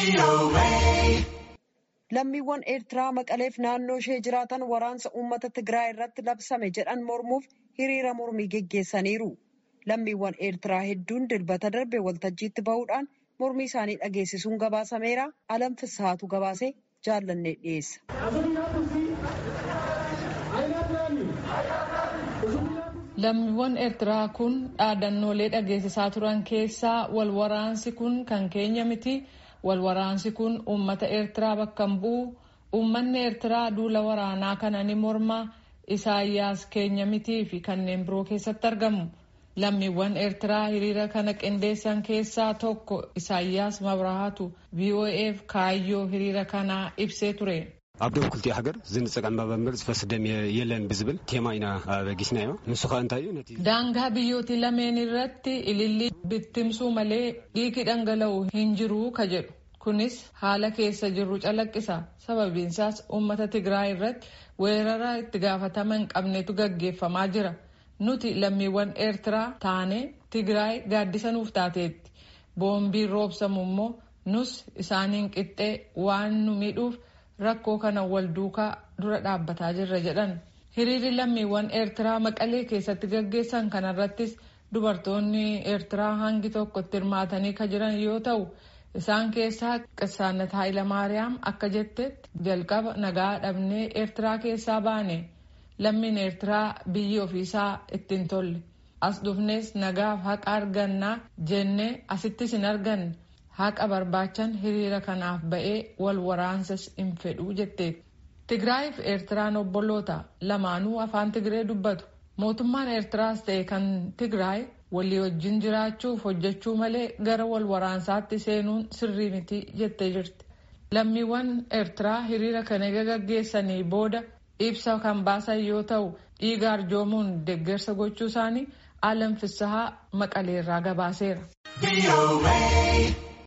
Lammiiwwan Eertiraa Maqaleef naannoo ishee jiraatan waraansa uummata Tigraay irratti labsame jedhan mormuuf hiriira mormii geggeessaniiru. Lammiiwwan Eertiraa hedduun dilbata darbe waltajjiitti bahuudhaan mormii isaanii dhageessisuun gabaasameera. Alam Fissaatu gabaasee jaallannee dhiyeessa. Lammiiwwan Eertiraa kun dhaadannoolee dhageessisaa turan keessaa wal waraansi kun kan keenya miti. Wal waraansi kun uummata Eertiraa bakka hin bu'u. Uummanni Eertiraa duula waraanaa kana ni morma. Isaayyaas keenya mitii fi kanneen biroo keessatti argamu. Lammiiwwan Eertiraa hiriira kana qindeessan keessaa tokko Isaayyaas Mabrahaatu VOA'f kaayyoo hiriira kanaa ibsee ture. ኣብ ደቡብ ክልቲኡ ሃገር ዝንፀቀም መበምር ዝፈስ ደም የለን ብዝብል ቴማ ኢና በጊስናዮ ንሱ ከዓ እንታይ እዩ ነቲ daangaa biyyooti lameen irratti ilillii bittimsuu malee dhiigi dhangala'u hin jiru ka jedhu kunis haala keessa jirru calaqqisa sababiinsaas uummata tigraay irratti weerara itti gaafatama hin qabnetu gaggeeffamaa jira nuti lammiiwwan eertiraa taane tigraay gaaddisa nuuf taateetti boombiin roobsamu immoo nus isaaniin qixxee waan nu miidhuuf rakkoo kana wal duukaa dura dhaabbataa jirra jedhan hiriirri lammiiwwan eertiraa maqalee keessatti gaggeessan kanarrattis dubartoonni eertiraa hangi tokko itti hirmaatanii ka jiran yoo ta'u isaan keessaa qissaannat haayilamaariyaam akka jettetti jalqaba nagaa dhabnee eertiraa keessaa baane lammiin eertiraa biyyi ofiisaa ittiin tolle as dhufnees nagaaf haqa argannaa jennee asittis hin arganne. haqa barbaachan hiriira kanaaf ba'ee wal waraansas hin fedhuu jetteetti. Tigraay fi Eertiraan obboloota lamaanuu afaan Tigree dubbatu. Mootummaan Eertiraas ta'e kan Tigraay walii wajjin jiraachuuf hojjechuu malee gara wal waraansaatti seenuun sirrii miti jettee jirti. Lammiiwwan Eertiraa hiriira kana gaggeessanii booda ibsa kan baasan yoo ta'u dhiiga arjoomuun deeggarsa gochuu isaanii alam fissahaa maqaleerraa gabaaseera.